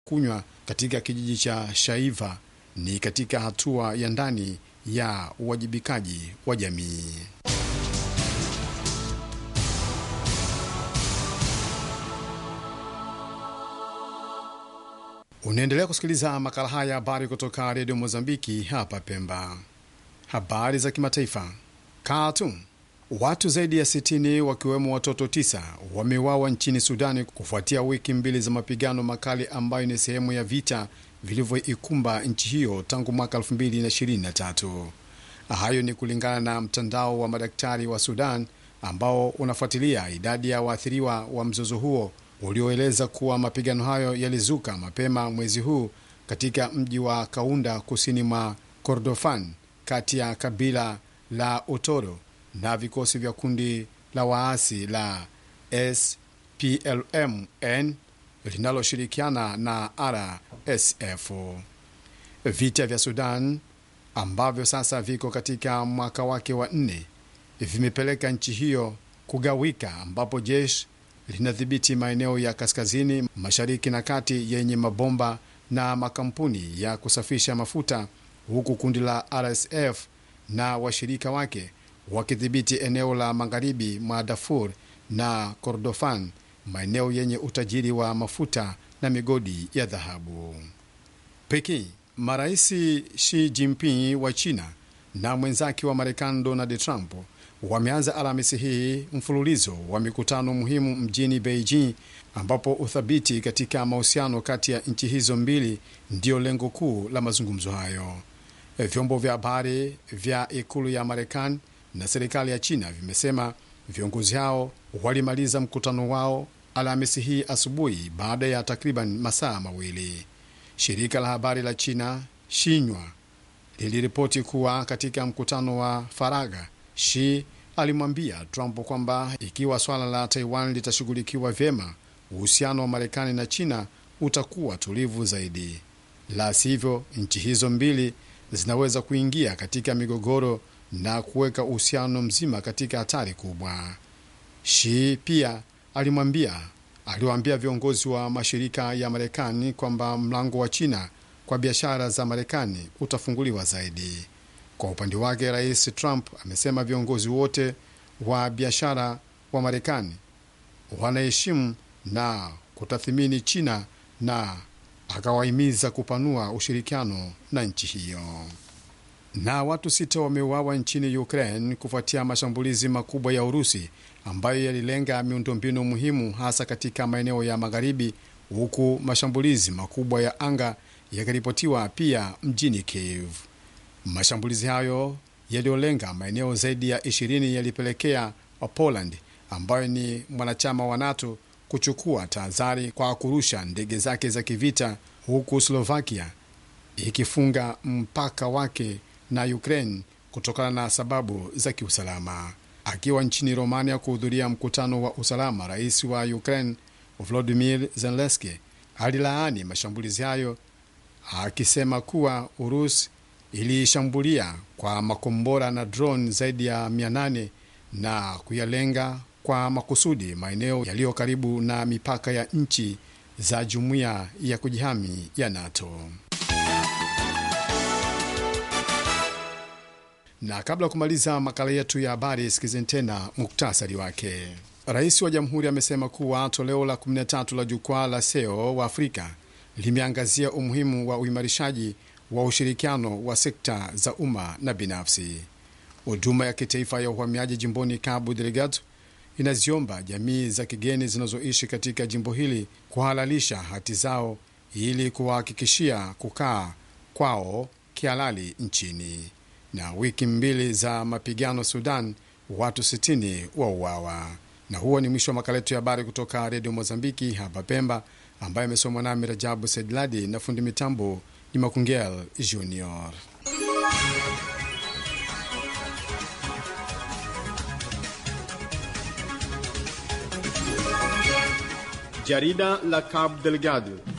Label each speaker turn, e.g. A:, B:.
A: kunywa katika kijiji cha Shaiva ni katika hatua ya ndani ya uwajibikaji wa jamii. Unaendelea kusikiliza makala haya ya habari kutoka redio Mozambiki hapa Pemba. Habari za kimataifa. Khartoum, watu zaidi ya 60 wakiwemo watoto tisa wameuawa nchini Sudani kufuatia wiki mbili za mapigano makali ambayo ni sehemu ya vita vilivyoikumba nchi hiyo tangu mwaka 2023. Hayo ni kulingana na mtandao wa madaktari wa Sudan ambao unafuatilia idadi ya waathiriwa wa mzozo huo ulioeleza kuwa mapigano hayo yalizuka mapema mwezi huu katika mji wa Kaunda kusini mwa Kordofan kati ya kabila la Otoro na vikosi vya kundi la waasi la SPLM-N linaloshirikiana na RSF. Vita vya Sudan ambavyo sasa viko katika mwaka wake wa nne vimepeleka nchi hiyo kugawika, ambapo jeshi linadhibiti maeneo ya kaskazini mashariki na kati yenye mabomba na makampuni ya kusafisha mafuta, huku kundi la RSF na washirika wake wakidhibiti eneo la magharibi mwa Darfur na Kordofan, maeneo yenye utajiri wa mafuta na migodi ya dhahabu. Peking, marais Xi Jinping wa China na mwenzake wa Marekani Donald Trump wameanza Alhamisi hii mfululizo wa mikutano muhimu mjini Beijing, ambapo uthabiti katika mahusiano kati ya nchi hizo mbili ndiyo lengo kuu la mazungumzo hayo. Vyombo vya habari vya ikulu ya Marekani na serikali ya China vimesema viongozi hao walimaliza mkutano wao Alhamisi hii asubuhi baada ya takriban masaa mawili. Shirika la habari la China Xinhua liliripoti kuwa katika mkutano wa faragha Shi alimwambia Trump kwamba ikiwa swala la Taiwan litashughulikiwa vyema, uhusiano wa Marekani na China utakuwa tulivu zaidi. La sivyo, nchi hizo mbili zinaweza kuingia katika migogoro na kuweka uhusiano mzima katika hatari kubwa. Shi pia alimwambia aliwaambia viongozi wa mashirika ya Marekani kwamba mlango wa China kwa biashara za Marekani utafunguliwa zaidi. Kwa upande wake, Rais Trump amesema viongozi wote wa biashara wa Marekani wanaheshimu na kutathimini China na akawahimiza kupanua ushirikiano na nchi hiyo. Na watu sita wameuawa nchini Ukraine kufuatia mashambulizi makubwa ya Urusi ambayo yalilenga miundombinu muhimu hasa katika maeneo ya magharibi, huku mashambulizi makubwa ya anga yakiripotiwa pia mjini Kiev. Mashambulizi hayo yaliyolenga maeneo zaidi ya 20 yalipelekea wa Poland ambayo ni mwanachama wa NATO kuchukua tahadhari kwa kurusha ndege zake za kivita, huku Slovakia ikifunga mpaka wake na Ukraine kutokana na sababu za kiusalama. Akiwa nchini Romania kuhudhuria mkutano wa usalama, rais wa Ukraine Volodymyr Zelensky alilaani mashambulizi hayo akisema kuwa Urusi ilishambulia kwa makombora na drone zaidi ya 800 na kuyalenga kwa makusudi maeneo yaliyo karibu na mipaka ya nchi za jumuiya ya kujihami ya NATO. Na kabla ya kumaliza makala yetu ya habari, sikizeni tena muktasari wake. Rais wa jamhuri amesema kuwa toleo la 13 la jukwaa la SEO wa Afrika limeangazia umuhimu wa uimarishaji wa ushirikiano wa sekta za umma na binafsi. Huduma ya kitaifa ya uhamiaji jimboni Cabo Delgado inaziomba jamii za kigeni zinazoishi katika jimbo hili kuhalalisha hati zao ili kuwahakikishia kukaa kwao kihalali nchini. Na wiki mbili za mapigano Sudan, watu 60 wauawa. Na huo ni mwisho wa makala yetu ya habari kutoka redio Mozambiki hapa Pemba, ambaye amesomwa nami Rajabu Sedladi na fundi mitambo ni Makungel Junior.
B: Jarida la Cabo Delgado